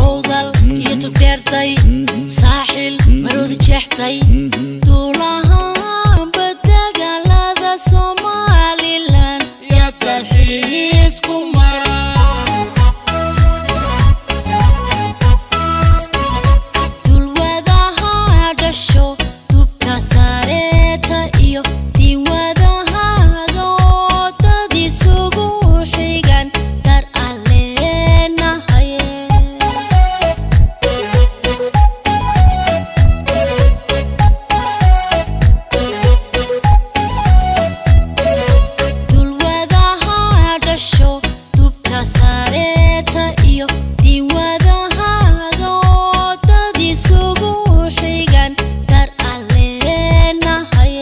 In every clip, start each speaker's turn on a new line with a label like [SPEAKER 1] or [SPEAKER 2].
[SPEAKER 1] awdal iyo tugdheertay saaxil maroodi jeextay duulahaanba dagaalada somalilan yaa dalxiis ku mara dulwadaha dhasho dubka saareeta iyo diiwadahaaga oo dad isugu xigan dar alleenahaye dulwadaha dhasho dubka saareeta iyo diiwadahaaga oo dad isugu xigan dar alleenahaye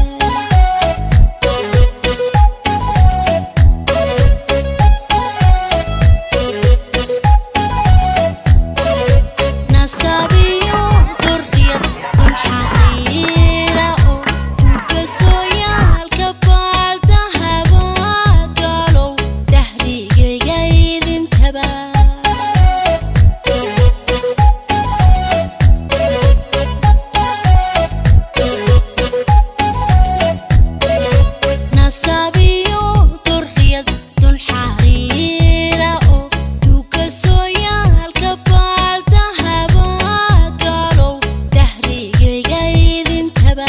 [SPEAKER 1] nasabiyo dordiyad dulxariira oo dugasooyaalka baaldahaba galow dahrigayga idintaba nasabiyo dordiyad dulxariira oo dugasooyaalka baaldahaba galow dahrigayga idintaba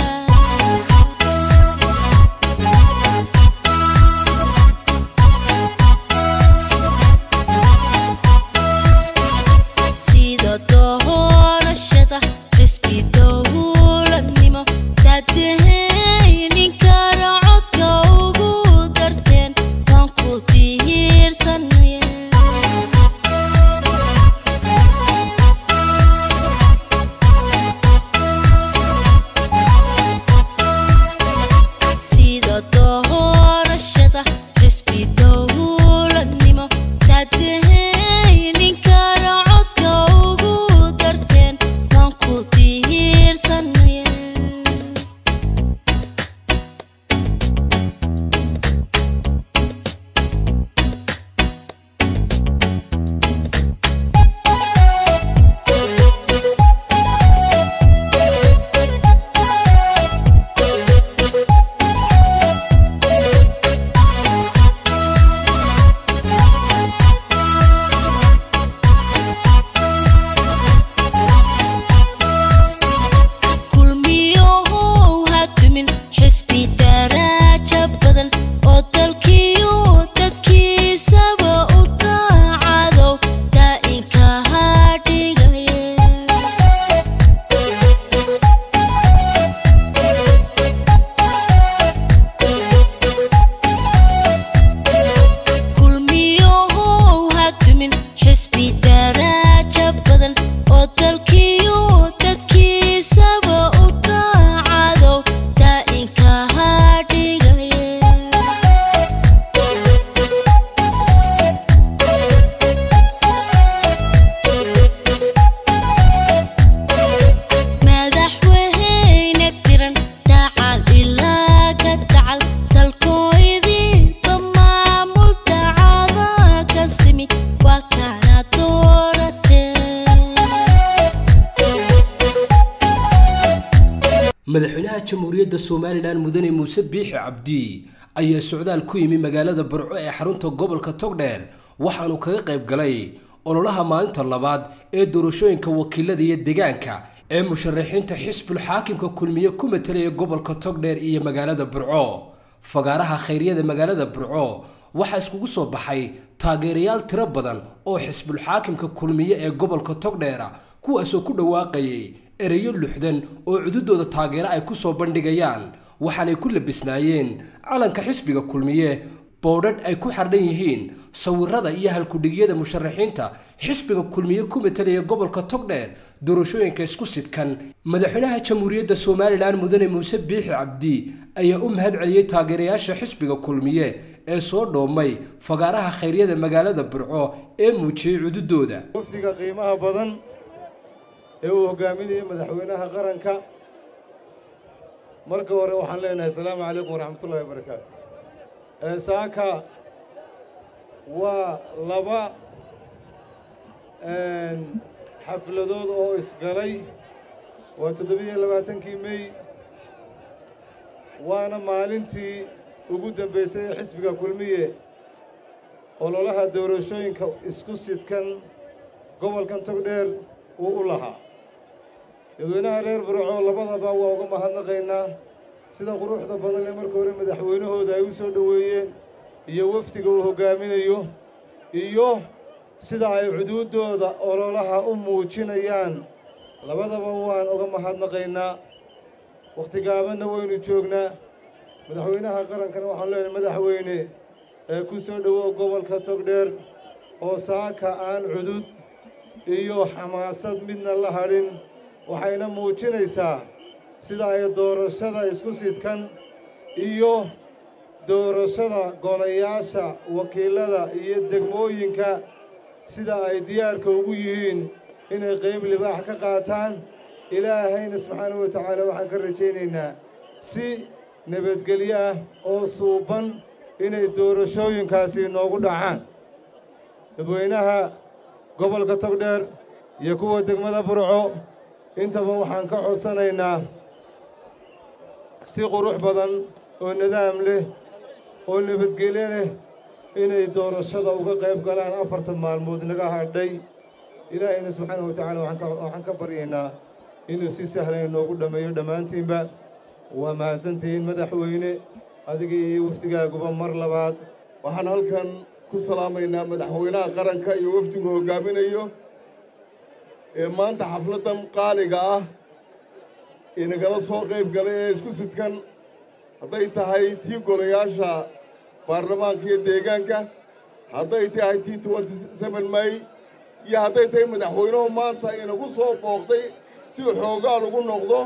[SPEAKER 1] sida doorashada xisbi dowladnimo daadahaynin kara codka ugu darteen waan ku tihiirsanaya sida doorashada xisbi dowladnimo daadahaynin kara codka ugu darteen waan ku tihiirsanaya kulmiyohow ha dumin xisbi daraaja badan oo dalkiiyo dadkiisaba u daacadow daa'inka ha dhigaye kulmiyohow ha dumin xisbi daraaja badan oo dalkiiyo dadkiisaba u daacadow daa'inka ha dhigaye madaxweyne tiran dacal ilaa ka dacal dalkooydiiba maamul dacada ka simi waa kana dooratee
[SPEAKER 2] madaxweynaha jamhuuriyadda somalilan mudane muuse biixi cabdi ayaa socdaal ku yimi magaalada barco ee xarunta gobolka togdheer waxaanu kaga qayb galay ololaha maalinta labaad ee doorashooyinka wakiilada iyo deegaanka ee musharaxiinta xisbul xaakimka kulmiye ku matalaya gobolka togdheer iyo magaalada burco fagaaraha khayryada magaalada burco waxaa iskugu soo baxay taageerayaal tiro badan oo xisbul xaakimka kulmiye ee gobolka togdheera kuwaasoo ku dhawaaqayay ereyo luxdan oo cududooda taageero ay ku soo bandhigayaan waxaanay ku labisnaayeen calanka xisbiga kulmiye boodhadh ay ku xardhan yihiin sawirada iyo halkudhigyada musharaxiinta xisbiga kulmiye ku matalaya gobolka togdheer doorashooyinka isku sidkan madaxweynaha jamhuuriyadda somalilan mudane muuse biixi cabdi ayaa u mahad celiyey taageerayaasha xisbiga kulmiye ee soo dhoomay fagaaraha khayryada magaalada burco ee muujiyey cududooda
[SPEAKER 3] wafdiga qiimaha badan ee uu hogaaminayay madaxweynaha qaranka marka hore waxaan leenahay asalaamu calaykum waraxmatullahi wabarakaatu saaka waa laba xafladood oo isgalay waa toddobiyo labaatankii mey waana maalintii ugu dambaysay ee xisbiga kulmiye ololaha doorashooyinka isku sidkan gobolkan togdheer uu u lahaa dadweynaha reer burco labadaba waa uga mahadnaqaynaa sida quruxda badan ee marka hore madaxweynahooda ay u soo dhoweeyeen iyo wafdiga uu hoggaaminayo iyo sida ay cuduuddooda ololaha u muujinayaan labadaba waan uga mahadnaqaynaa wakhti gaabanna waynu joognaa madaxweynaha qarankana waxaan leenahay madaxweyne ee ku soo dhowow gobolka togdheer oo saaka aan cudud iyo xamaasad midna la hadhin waxayna muujinaysaa sida ay doorashada isku sidkan iyo doorashada golayaasha wakiilada iyo degmooyinka sida ay diyaarka ugu yihiin inay qayb libaax ka qaataan ilaahayna subxaanahu wa tacaala waxaan ka rajaynaynaa si nabadgelyo ah oo suuban inay doorashooyinkaasi noogu dhacaan dadweynaha gobolka togdheer iyo kuwa degmada burco intaba waxaan ka codsanaynaa si qurux badan oo nidaam leh oo nabadgelyo leh inay doorashada uga qayb galaan afartan maalmood naga hadhay ilaahayna subxaanahu wa tacaala waxaan ka baryaynaa inuu si sahlan inoogu dhammeeyo dhammaantiinba waa mahadsantihiin madaxweyne adiga iyo wafdigaaguba mar labaad
[SPEAKER 4] waxaan halkan ku salaamaynaa madaxweynaha qaranka iyo wafdigu hoggaaminayo ee maanta xafladdan qaaliga ah inagala soo qayb galay ee isku sidkan hadday tahay tii golayaasha baarlamaanka iyo deegaanka hadday tahay tii twenty seven may iyo hadday tahay madaxweynuhu maanta inagu soo booqday si xoogaa lagu noqdo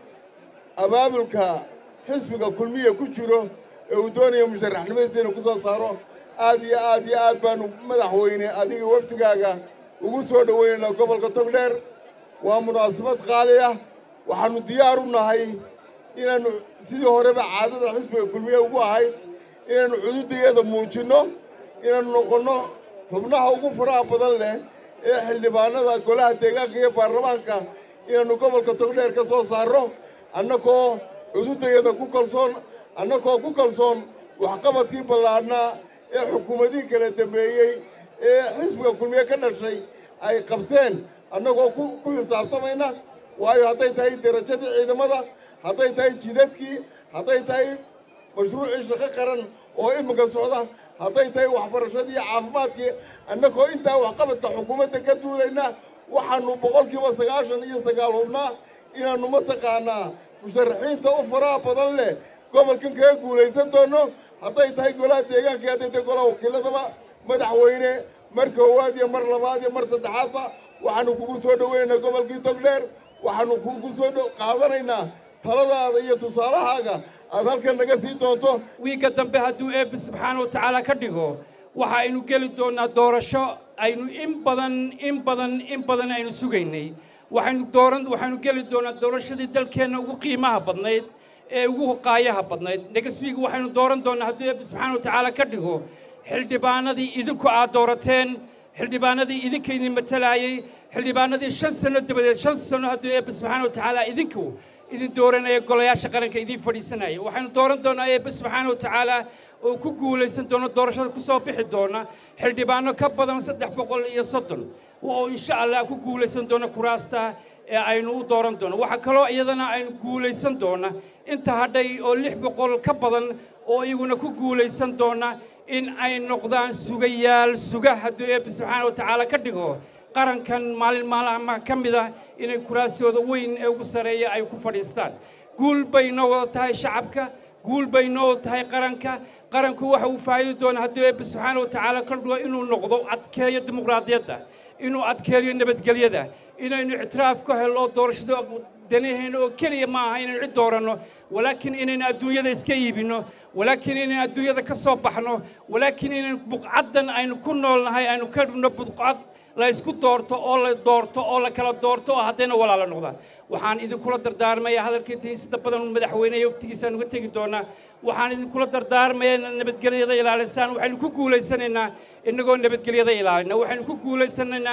[SPEAKER 4] abaabulka xisbiga kulmiya ku jiro ee uu doonaya musharaxnimadiisa inuu ku soo saaro aad iyo aad iyo aad baanu madaxweyne adiga wafdigaaga ugu soo dhowaynaynaa gobolka togdheer waa munaasabad qaali ah waxaannu diyaar u nahay inaannu sidii horeba caadada xisbiga kulmiye ugu ahayd inaannu cududayada muujinno inaannu noqonno xubnaha ugu faraha badan leh ee xildhibaanada golaha deegaanka iyo baarlamaanka inaannu gobolka togdheer ka soo saarro annagoo cududayada ku kalsoon annagoo ku kalsoon waxqabadkii ballaadhnaa ee xukuumadihii kala dambeeyey ee xisbiga kulmiye ka dhashay ay qabteen annagoo ku xisaabtamayna waayo hadday tahay derajadii ciidamada hadday tahay jidadkii hadday tahay mashruucii shaqo qaran oo iminka socda hadday tahay waxbarashadii iyo caafimaadkii annagoo intaa waxqabadka xukuumadda ka duulayna waxaannu boqolkiiba sagaashan iyo sagaal hubnaa inaannu mataqaanaa musharaxiinta u faraha badan leh gobolkan kaga guulaysan doonno hadday tahay golaha deegaanka iyo hadday tahay golaha wakiiladaba madaxweyne mar koowaad iyo mar labaad iyo mar saddexaadba waxaannu kugu soo dhoweynaynaa gobolkii togdheer waxaannu kugu soo qaadanaynaa taladaada iyo tusaalahaaga aad halkan naga sii doonto
[SPEAKER 5] wiigga dambe hadduu eebbe subxaana wa tacaala ka dhigo waxa aynu geli doonnaa doorasho aynu in badan in badan in badan aynu sugaynay waxaynu dooran waxaynu geli doonnaa doorashadii dalkeenna ugu qiimaha badnayd ee ugu qaayaha badnayd next week waxaynu dooran doonnaa hadduu eebbe subxaana wa tacaala ka dhigo xildhibaanadii idinku aad doorateen xildhibaanadii idinka idin matalaayey xildhibaanadii shan sanno dabadeed shan sanno hadduu eebbe subxaana wa tacaala idinku idin dooranaya golayaasha qaranka idiin fadhiisanaya waxaynu dooran doonnaa eebbe subxaana wa tacaala oo ku guulaysan doona doorashada ku soo bixi doona xildhibaano ka badan saddex boqol iyo soddon oo insha allah ku guulaysan doona kuraasta ee aynu u dooran doono waxaa kaloo iyadana aynu guulaysan doona inta hadhay oo lix boqol ka badan oo iyaguna ku guulaysan doona in ay noqdaan sugayaal suga hadduu eebbe subxaana wa tacaala ka dhigo qarankan maalin maalmaha ka mid ah inay kuraastooda weyn ee ugu sarreeya ay ku fadhiistaan guul bay noo wada tahay shacabka guul bay noo wada tahay qaranka qaranku waxa uu faa'iidi doonaa hadduu eebbe subxaana wa tacaala ka dhigo inuu noqdo adkeeyo dimuqraadiyadda inuu adkeeyo nabadgelyada inaynu ictiraaf ka helno doorashada danaheenna oo keliya ma aha inaynu cid dooranno walaakiin inaynu adduunyada iska iibinno walaakiin inaynu adduunyada ka soo baxno walaakiin inaynu buqcaddan aynu ku noolnahay aynu ka dhigno buqcad la isku doorto oo la doorto oo la kala doorto oo haddayna walaala noqdaan waxaan idinkula dardaarmaya hadalka intii sida badan madaxweyne iyo waftigiisaan uga tegi doonaa waxaan idinkula dardaarmaya inaad nabadgelyada ilaalisaan waxaynu ku guulaysanaynaa innagoo nabadgelyada ilaalina waxaynu ku guulaysanaynaa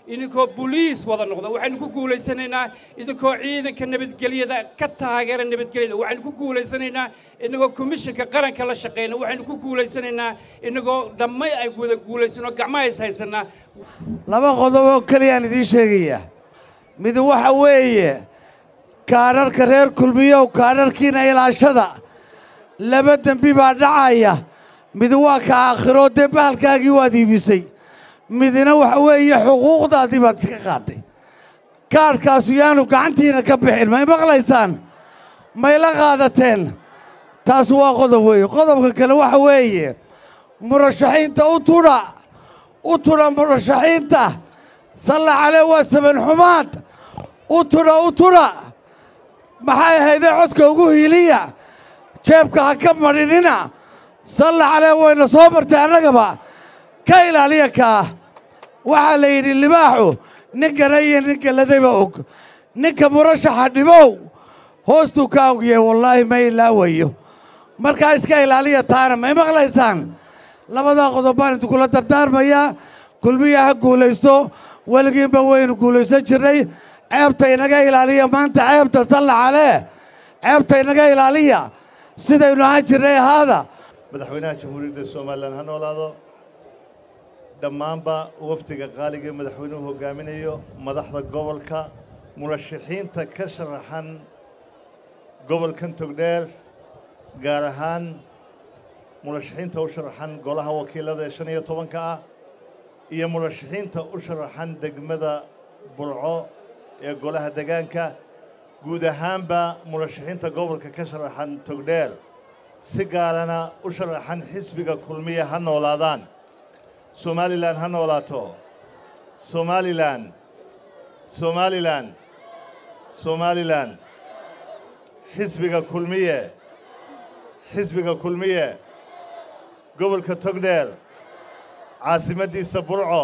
[SPEAKER 5] idinkoo boliis wada noqda waxaynu ku guulaysanaynaa idinkoo ciidanka nabadgelyada ka taageera nabadgelyada waxaynu ku guulaysanaynaa inagoo komishinka qaranka la shaqeyna waxaynu ku guulaysanaynaa inagoo dhammay ay wada guulaysano gacmaha is haysanaa
[SPEAKER 6] laba qodob oo keliyaan idiin sheegayaa mid waxa weeye kaadharka reer kulmiyow kaadharkiina ilaashada laba dembi baa dhacaya mid waa ka aakhiroo dee bahalkaagii waad iibisay midna waxa weeye xuquuqdaadii baad iska qaaday kaadhkaasu yaanu gacantiina ka bixin may maqlaysaan may la qaadateen taas waa qodob weeye qodobka kale waxa weeye murashaxiinta u tudha u tudha murashaxiinta salla calee waa saban xumaad u tudha u tudha maxay ahaydee codka ugu hiiliya jeebka ha ka madhinina salla calee wayna soo martay annagaba ka ilaaliya kaa waxaa la yidhi libaaxu ninkana iyo ninka ladayba og ninka murashaxa dhibow hoostuu ka ogyahay wallaahi ma ilaawayo markaa iska ilaaliya taana may maqlaysaan labadaa qodob baan idinkula dardaarmayaa kulmiya ha guulaysto weligiinba waynu guulaysan jirnay ceebta inaga ilaaliya maanta ceebta salla calee ceebta inaga ilaaliya sidaynu ahaan jirnay ahaada
[SPEAKER 7] madaxweynaha jamhuuriyadda somalilan ha noolaado dhammaanba wafdiga qaaliga ee madaxweynuhu hogaaminayo madaxda gobolka murashaxiinta ka sharaxan gobolkan togdheer gaar ahaan murashaxiinta u sharaxan golaha wakiilada ee shan iyo tobanka ah iyo murashaxiinta u sharaxan degmada burco ee golaha degaanka guud ahaanba murashaxiinta gobolka ka sharaxan togdheer si gaarana u sharaxan xisbiga kulmiya ha noolaadaan somalilan ha noolaato somalilan somalilan somalilan xisbiga kulmiye xisbiga kulmiye gobolka togdheer caasimaddiisa burco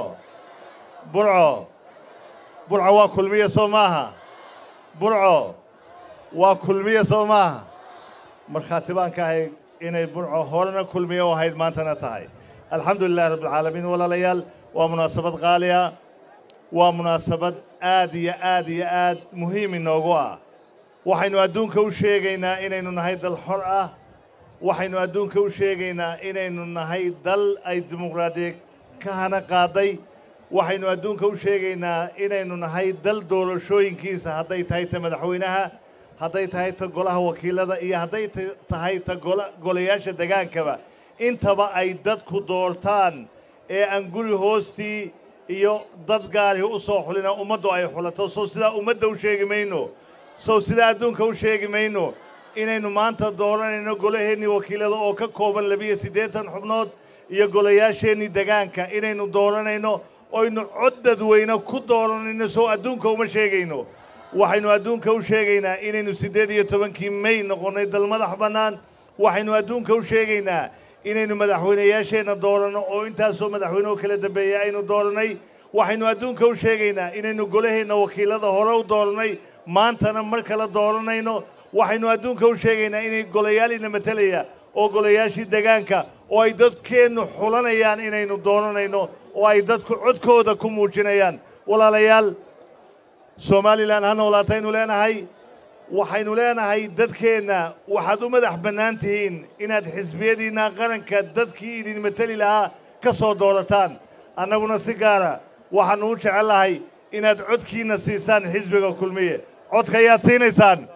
[SPEAKER 7] burco burco waa kulmiye soo maaha burco waa kulmiye soo maaha markhaati baan ka ahay inay burco horena kulmiye u ahayd maantana tahay alxamdu lilahi rabbilcaalamiin walaalayaal waa munaasabad qaaliya waa munaasabad aad iyo aad iyo aad muhiim inoogu ah waxaynu adduunka u sheegaynaa inaynu nahay dal xor ah waxaynu adduunka u sheegaynaa inaynu nahay dal ay dimuqraadiya ka hana qaaday waxaynu adduunka u sheegaynaa inaynu nahay dal doorashooyinkiisa hadday tahay ta madaxweynaha hadday tahay ta golaha wakiilada iyo hadday tahay ta golayaasha degaankaba intaba ay dadku doortaan ee aan guri hoostii iyo dad gaarihi u soo xulina ummaddu ay xulato sow sidaa ummadda u sheegi mayno sow sidaa adduunka u sheegi mayno inaynu maanta dooranayno golaheennii wakiilada oo ka kooban labiyo siddeetan xubnood iyo golayaasheennii degaanka inaynu dooranayno oynu cod dadweyne ku dooranayno sow adduunka uma sheegayno waxaynu adduunka u sheegaynaa inaynu siddeed iyo tobankii may noqonnay dal madax bannaan waxaynu adduunka u sheegaynaa inaynu madaxweynayaasheenna dooranno oo intaasoo madaxweyne oo kala dambeeya aynu doorannay waxaynu adduunka u sheegaynaa inaynu golaheenna wakiilada hore u doorannay maantana mar kale dooranayno waxaynu adduunka u sheegaynaa inay golayaaliina matelaya oo golayaashii degaanka oo ay dadkeennu xulanayaan inaynu dooranayno oo ay dadku codkooda ku muujinayaan walaalayaal somalilan ha noolaataynu leenahay waxaynu leenahay dadkeenna waxaad u madax bannaan tihiin inaad xisbiyadiinna qaranka dadkii idin mateli lahaa ka soo doorataan annaguna si gaara waxaannu u jecellahay inaad codkiinna siisaan xisbiga kulmiye codka ayaad siinaysaan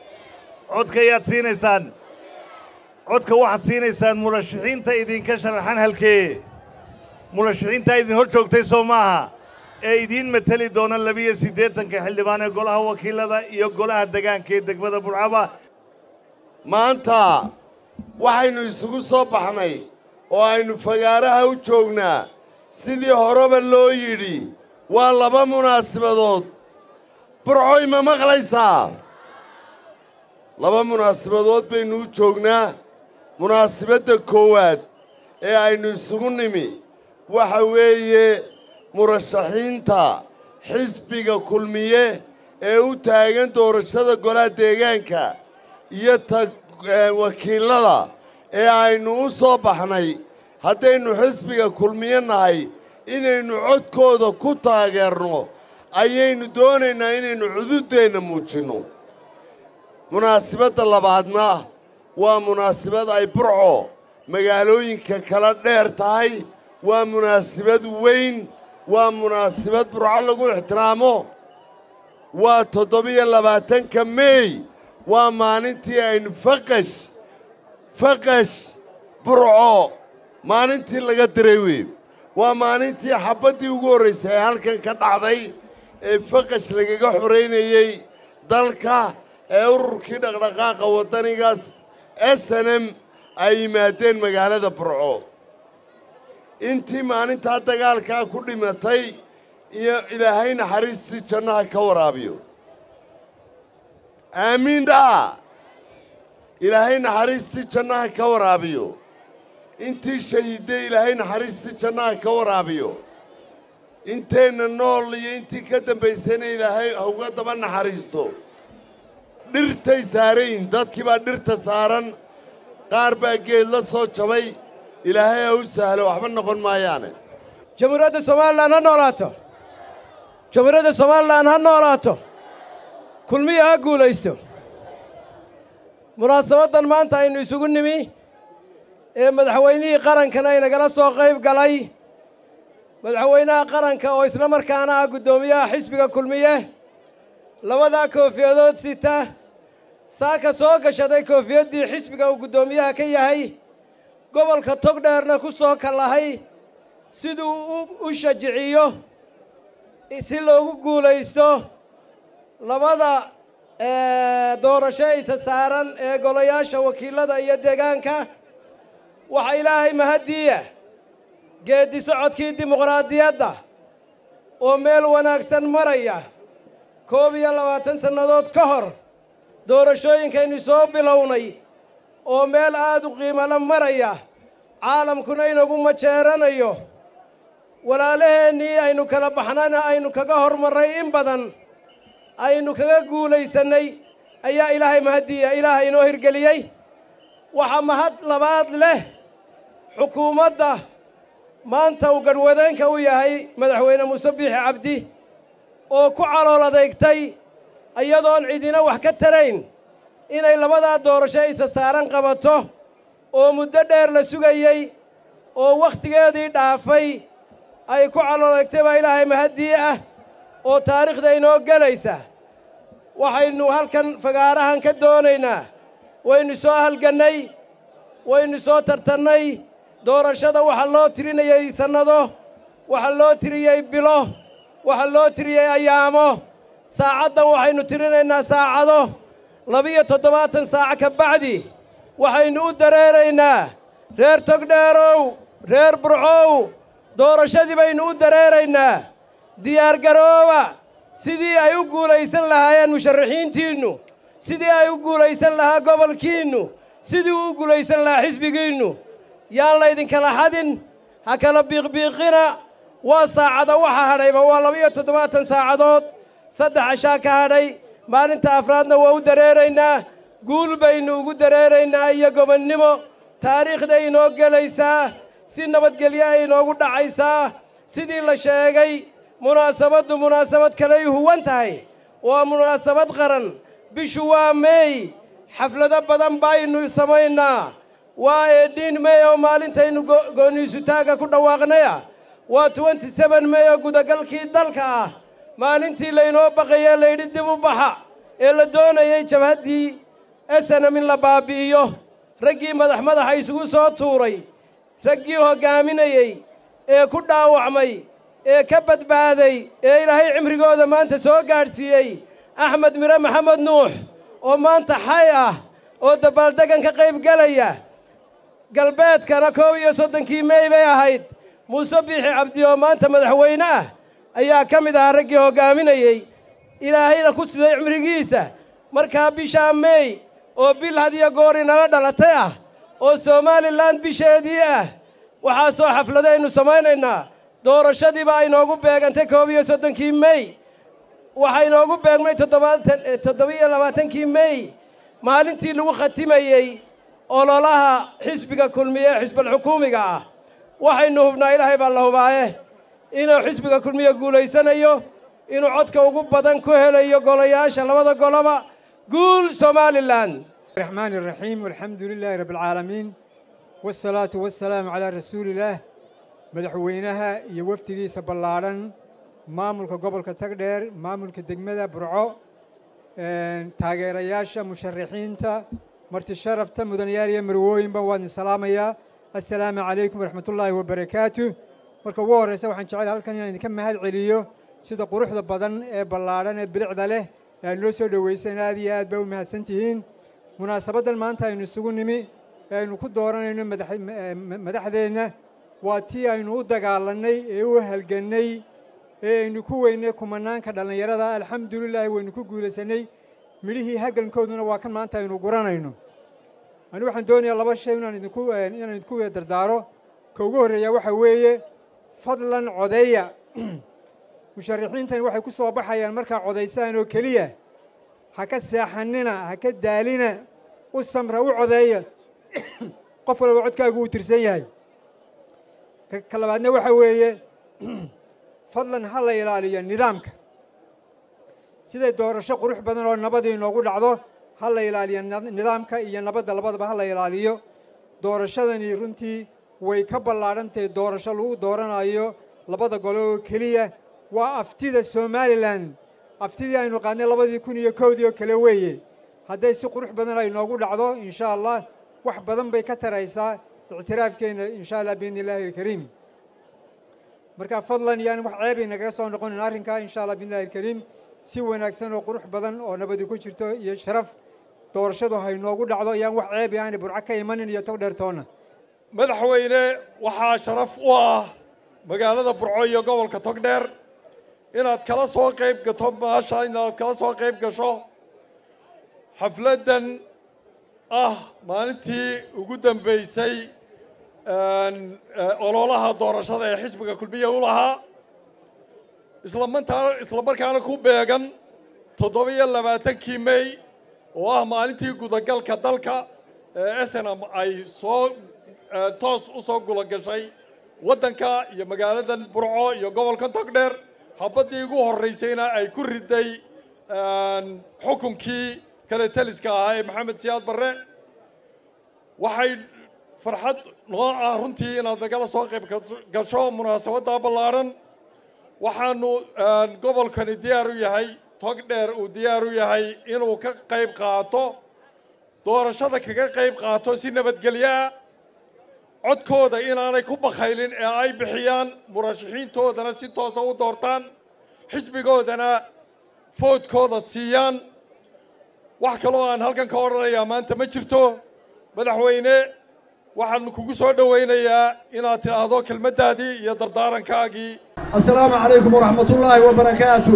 [SPEAKER 7] codka ayaad siinaysaan codka waxaad siinaysaan murashaxiinta idinka sharaxan halkee murashaxiintaa idin hor joogtay soo maaha ee idiin mateli doona labiyo siddeetanka xildhibaan ee golaha wakiilada iyo golaha degaanka ee degmada burcaba
[SPEAKER 4] maanta waxaynu isugu soo baxnay oo aynu fagaaraha u joognaa sidii horeba loo yidhi waa laba munaasibadood burcoy ma maqlaysaa laba munaasibadood baynu u joognaa munaasibadda koowaad ee aynu isugu nimi waxa weeye murashaxiinta xisbiga kulmiye ee u taagan doorashada golaha deegaanka iyo ta wakiilada ee aynu u soo baxnay haddaynu xisbiga kulmiye nahay inaynu codkooda ku taageerno ayaynu doonaynaa inaynu cududdeenna muujinno munaasibadda labaadna waa munaasibad ay burco magaalooyinka kala dheer tahay waa munaasibad weyn waa munaasibad burco lagu ixtiraamo waa toddobiyo labaatanka meey waa maalintii aynu faqash faqash burco maalintii laga diray wey waa maalintii xabaddii ugu horraysay ee halkan ka dhacday ee faqash lagaga xoraynayey dalka ee ururkii dhaqdhaqaaqa waddanigaas s n m ay yimaadeen magaalada burco intii maalintaa dagaalkaa ku dhimatay iyo ilaahay naxariistii jannaha ka waraabiyo aamiin dhaa ilaahay naxariistii jannaha ka waraabiyo intii shahiidday ilaahay naxariistii jannaha ka waraabiyo inteenna nool iyo intii ka dambaysayna ilaahay hauga daba naxariisto dhirtay saarayin dadkii baa dhirta saaran qaar baa geed la soo jabay ilaahay ha u sahlo waxba noqon maayaane
[SPEAKER 8] jamhuuriyadda somalilan ha noolaato jamhuuriyadda somalilan ha noolaato kulmiya ha guulaysto munaasabaddan maanta aynu isugu nimi ee madaxweynihii qarankana inagala soo qayb galay madaxweynaha qaranka oo isla markaana ah guddoomiyaha xisbiga kulmiye labadaa koofiyadood sita saaka soo gashaday koofiyaddii xisbiga uu guddoomiyaha ka yahay gobolka togdheerna ku soo kallahay siduu u shajiciyo si loogu guulaysto labada doorasho isa saaran ee golayaasha wakiilada iyo deegaanka waxaa ilaahay mahaddiiya geeddi socodkii dimuqraadiyadda oo meel wanaagsan maraya koob iyo labaatan sannadood ka hor doorashooyinkaynu soo bilownay oo meel aad u qiimala maraya caalamkuna inagu majeeranayo walaalaheennii aynu kala baxnana aynu kaga hormarray in badan aynu kaga guulaysannay ayaa ilaahay mahaddiiya ilaahay inoo hirgeliyey waxaa mahad labaad leh xukuumadda maanta uu gadhwadeenka u yahay madaxweyne muuse biixi cabdi oo ku calool adeegtay iyadoon cidina wax ka tarayn inay labadaa doorasho isa saaran qabato oo muddo dheer la sugayey oo wakhtigeedii dhaafay ay ku calool adeegtay baa ilaahay mahaddii ah oo taariikhda inoo gelaysa waxaynu halkan fagaarahan ka doonaynaa waynu soo halgannay waynu soo tartannay doorashada waxaa loo tirinayey sannado waxaa loo tiriyey bilo waxaa loo tiriyey ayaamo saacaddan waxaynu tirinaynaa saacado labiyo toddobaatan saaco ka bacdi waxaynu u dareeraynaa reer togdheerow reer burcow doorashadii baynu u dareeraynaa diyaargarooba sidii ay u guulaysan lahaayeen musharaxiintiinnu sidii ay u guulaysan lahaa gobolkiinnu sidii u guulaysan lahaa xisbigiinnu yaan laydinkala xadin ha kala biiqbiiqina waa saacada waxa hadhayba waa laba-iyo toddobaatan saacadood saddex cashaa ka hadhay maalinta afraadna waa u dareeraynaa guul baynu ugu dareeraynaa iyo gobonnimo taariikhday inoo gelaysaa si nabadgelyo ay inoogu dhacaysaa sidii la sheegay munaasabaddu munaasabad kaley huwan tahay waa munaasabad qaran bishu waa meey xaflado badan baynu samaynaa waa eedhiin mey oo maalintaynu gooniisutaagga ku dhawaaqnaya waa twenty seben mey oo gudagalkii dalka ah maalintii laynoo baqayee layidhi dib u baxa ee la doonayey jabhaddii esenam in la baabi'iyo raggii madax madaxa isugu soo tuuray raggii hoggaaminayey ee ku dhaawacmay ee ka badbaaday ee ilaahay cimrigooda maanta soo gaadhsiiyey axmed mire maxamed nuux oo maanta xay ah oo dabaaldegan ka qayb gelaya galbeedkana koob iyo soddonkii mey bay ahayd muuse biixi cabdi oo maanta madaxweyne ah ayaa ka mid ahaa raggii hoggaaminayey ilaahayna ku siday cimrigiisa markaa bishaa meey oo bil hadiyo goor inala dhalatay ah oo somalilan bisheedii ah waxaasoo xafladaynu samaynaynaa doorashadiiba aynoogu beegantay koob iyo soddonkii mey waxaa inoogu beegmay toddobiyo labaatankii mey maalintii lagu khatimayey ololaha xisbiga kulmiye ee xisbalxukuumiga ah waxaynu hubnaa ilaahay baa la hubaaye inuu xisbiga kulmiye guulaysanayo inuu codka ugu badan ku helayo golayaasha labada goloba guul somalilan
[SPEAKER 9] الرحمن الرحيم والحمد لله رب العالمين والصلاة والسلام على رسول الله مدحوينها يوفتي سبلارن maamulka gobolka tagdheer maamulka degmada burco taageerayaasha musharaxiinta marti sharafta mudanayaal iyo marwooyinba waan idin salaamayaa assalaamu calaykum waraxmatullaahi wabarakaatu marka ugu horreysa waxaan jecel halkan inaan idinka mahad celiyo sida quruxda badan ee ballaadhan ee bilicda leh ee aad noo soo dhoweyseen aad iyo aad baa u mahadsan tihiin munaasabaddan maanta aynu isugu nimi ee aynu ku dooranayno madaxdeenna waa tii aynu u dagaalannay ee u halgannay ee aynu ku weynay kumanaanka dhallinyarada alxamdulilaahi waynu ku guulaysanay midhihii halgankooduna waa kan maanta aynu guranayno ani waxaan doonayaa laba shay inaan idinku inaan idinku dardaaro ka ugu horreeya waxa weeye fadlan codeeya musharaxiintani waxay ku soo baxayaan markaa codaysaan oo keliya ha ka seexanina ha ka daalina u samra u codeeya qof walba codkaagu uu tirsan yahay ka labaadna waxa weeye fadlan ha la ilaaliyo nidaamka siday doorasho qurux badan oo nabadii inoogu dhacdo ha la ilaaliyo nidaamka iyo nabadda labadaba ha la ilaaliyo doorashadani runtii way ka ballaadhantahay doorasho lagu dooranayo labada gole oo keliya waa aftida somalilan aftidii aynu qaadnay labadii kun iyo kowdii oo kale weeye hadday si qurux badan ay noogu dhacdo insha allah wax badan bay ka taraysaa ictiraafkeenna insha allah biidni illaahi alkariim marka fadlan yaan wax ceebay nagaga soo noqonin arrinkaa insha allah biidnillahi alkariim si wanaagsan oo qurux badan oo nabadi ku jirto iyo sharaf doorashadu hay noogu dhacdo ayaan wax ceebi aanay burco ka imanin iyo tog dheertoonna
[SPEAKER 10] madaxweyne waxaa sharaf u ah magaalada burco iyo gobolka togdheer inaad kala soo qayb gato maasha inaad kala soo qayb gasho xafladdan ah maalintii ugu dambeysay ololaha doorashada ee xisbiga kulmiya u lahaa islamantaa islamarkaana ku beegan toddobiyo labaatankii mey oo ah maalintii gudagalka dalka ee snm ay soo toos u soo gulogashay waddanka iyo magaaladan burco iyo gobolka togdheer xabaddii ugu horraysayna ay ku riday xukunkii kale taliska ahaa ee maxamed siyaad barre waxay farxad noo ah runtii inaad nagala soo qayb gasho munaasabadda ballaadhan waxaanu gobolkani diyaar u yahay tog dheer uu diyaar u yahay inuu ka qayb qaato doorashada kaga qayb qaato si nabadgelyoa codkooda inaanay ku bakhaylin ee ay bixiyaan murashaxiintoodana si toosa u doortaan xisbigoodana foodkooda siiyaan wax kaloo aan halkan ka odhanayaa maanta ma jirto madaxweyne waxaan kugu soo dhowaynayaa inaad tidhaahdo kelmaddaadii iyo dardaarankaagii
[SPEAKER 11] assalaamu calaykum waraxmatullaahi wabarakaatu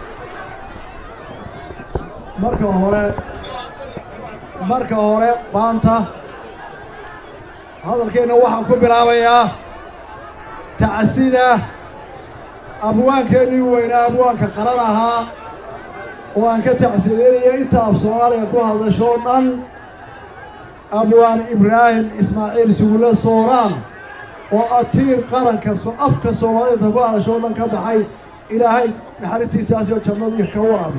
[SPEAKER 11] marka hore marka hore maanta hadalkeenna waxaan ku bilaabayaa tacsida abwaankeennii weynaa abwaanka qaran ahaa oo aan ka tacsideynaya inta af soomaaliga ku hadashoo dhan abwaan ibraahim ismaaciil sugulle sooraan oo atiir qaranka afka soomaalida ku hadashoo dhan ka baxay ilaahay naxariistiisaasoo jannadii ka waraabi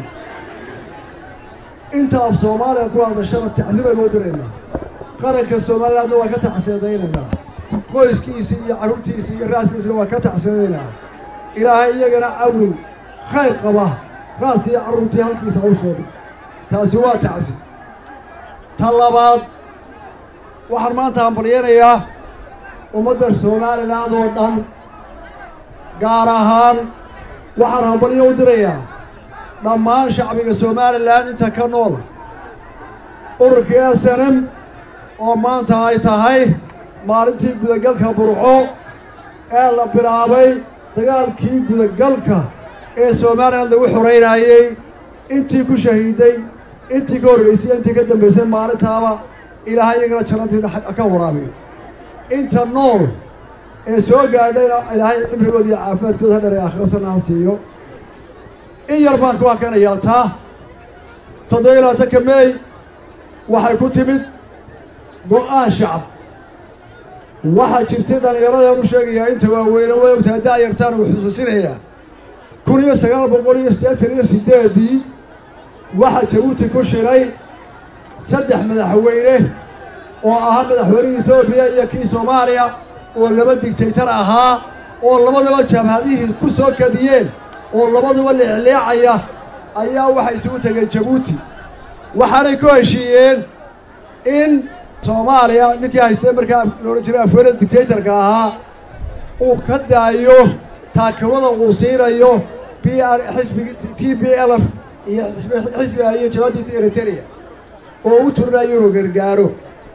[SPEAKER 11] inta af soomaaliga ku hadashana tacsibaynu u diraynaa qaranka somalilandna waan ka tacsiadaynaynaa qoyskiisii iyo carruurtiisii iyo raaskiisina waan ka tacsiadaynaa ilaahay iyagana cawil khayr qaba raaskii iyo carruurtii halkiisa u soo dhig taasi waa tacsi ta labaad waxaan maanta hambalyanayaa ummadda somaliland oo dhan gaar ahaan waxaan hambalyo u dirayaa dhammaan shacbiga somalilan inta ka nool ururkii snm oo maanta ay tahay maalintii gudagalka burco ee la bilaabay dagaalkii gudagalka ee somalilan lagu xoraynayey intii ku shahiiday intii ka horreysay intii ka dambaysay maalintaaba ilaahay iyagana jannantiina ka waraabiyo inta nool ee soo gaadhayna ilaahay cimrigooda iyo caafimaadkooda ha dharee akhirasana ha siiyo in yar baan ku hakanayaa taa toddobiyo labaatanka meey waxay ku timid go'aan shacab waxaa jirtay dhallinyaradan u sheegayaa inta waaweyne way ogtahay da'yartaan uu xusuusinayaa kun iyo sagaal boqol iyo siddeetan iyo siddeedii waxaa jabuuti ku shiray saddex madaxweyne oo ahaa madaxweynihii etoobiya iyo kii soomaaliya oo laba digtaytar ahaa oo labadaba jabhadihii ku soo kadiyeen oo labaduba leecleecaya ayaa waxay isugu tegeen jabuuti waxaanay ku heshiiyeen in soomaaliya ninkii haystee markaa loohan jiray afweynada dictatorka ahaa uu ka daayo taakimada uu siinayo b r xisbigi t b lf iyo xisbiga iyo jabadii eritrea oo u turinayo inuu gargaaro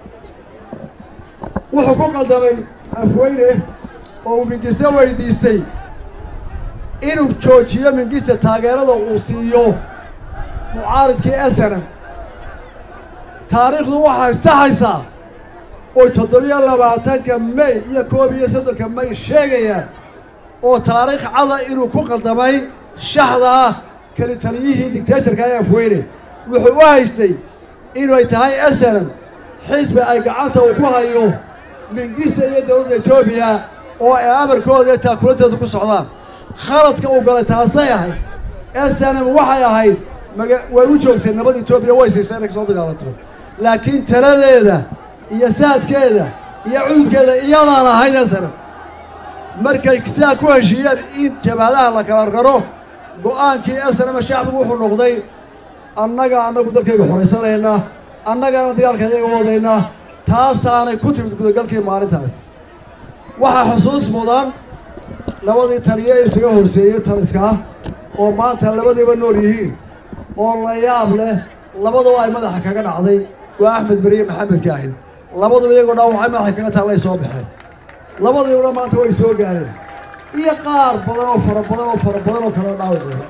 [SPEAKER 11] wuxuu ku qaldamay afweyne oo uu mingiste weydiistay inuu joojiyo mingiste taageerada uu siiyo mucaaridkii esenam taariikhdu waxay saxaysaa oy toddobiyo labaatanka may iyo koob iyo soddonka may sheegayaan oo taariikh cada inuu ku qaldamay shaxdaa keli taliyihii dictatorka ee afweyne wuxuu u haystay inay tahay esenam xisbi ay gacanta uu ku hayo mingista iyo dowladda etoobiya oo ay amarkooda iyo taakulanteedu ku socdaan khaladka uu galay taasay ahayd esenam waxay ahayd maga way u joogtay nabad etoobiya way siisay inay kasoo dagaalanto laakiin taladeeda iyo saadkeeda iyo cudurkeeda iyadaan ahayd esenam markay sidaa ku heshiiyeen in jabhadaha la kala raro go'aankii esenama shacbigu wuxuu noqday annaga annagu dalkayga xoraysanaynaa annagana dagaalka iyaga wadaynaa taasaanay ku timid gudagalkii maalintaas waxaa xusuus mudan labadii taliye isaga horseeyey taliskaa oo maanta labadiiba nool yihiin oo la yaab leh labaduba ay madaxa kaga dhacday waa axmed beriye maxamed kaahid labaduba iyagoo dhaawacay madaxa kaga taallay soo baxeen labadiibuna maanta way soo gaareen iyo qaar badan oo fara badan oo fara badan oo kale dhaawacooda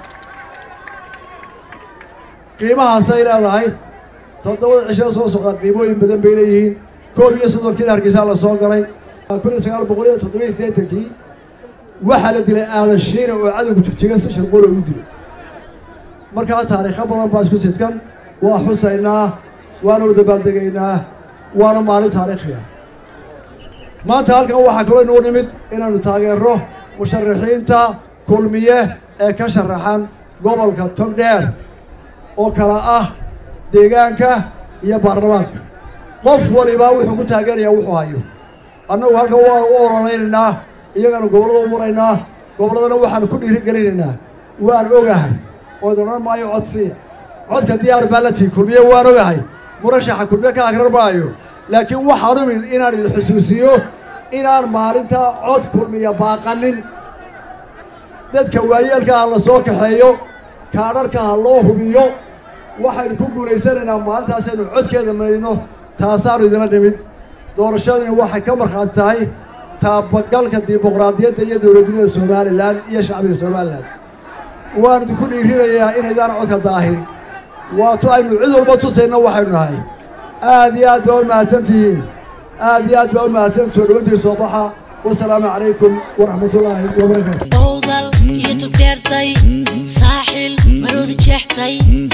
[SPEAKER 11] qiimahaasay leedahay toddobada cisho soo socda qiimooyin badan bay leeyihiin koob iyo soddonkiina hargeysaa la soo galay kun iyo sagaal boqol iyo toddobiyo siddeetankii waxaa la dilay aadan shiina oo cadowga jigjiga si sharqool ugu dilay markaa taariikho badan baa isku sidkan waa xusaynaa waana u dabaaldegaynaa waana maalin taariikhiya maanta halkan waxaa kaloo inuu nimid inaanu taageero musharaxiinta kulmiye ee ka sharaxan gobolka togdheer oo kala ah deegaanka iyo baarlamaanka qof walibaa wuxuu ku taageerayaa wuxuu hayo annagu halkan waanu u ololeynaynaa iyagaanu gobollada u maraynaa gobolladana waxaanu ku dhiiri gelinaynaa waan ogahay oo idin odhan maayo codsiya codka diyaar baa la tihi kulmiye waan ogahay murashaxa kulmiye ka akrar maayo laakiin waxaan u mid inaan idin xusuusiyo inaan maalintaa cod kulmiya baaqanin dadka waayeelka ha la soo kaxeeyo kaadharka ha loo hubiyo waxaynu ku guulaysanaynaa maalintaasaynu codkeeda marayno taasaanu idina dhimid doorashadani waxay ka markhaati tahay taabagalka dimuqraadiyadda iyo dowladnimada somalilan iyo shacbiga somalilan waan idinku dhiirinayaa inaydaan codka daahin waato aynu cid walba tusayna waxaynu nahay aad iyo aad baa u mahadsan tihiin aad iyo aad baa u mahadsan soo dhawantii soo baxa wasalaamu calaykum waraxmatullaahi wabarakaatu
[SPEAKER 1] dowdal iyo tugdheertay saaxil maroodi jeextay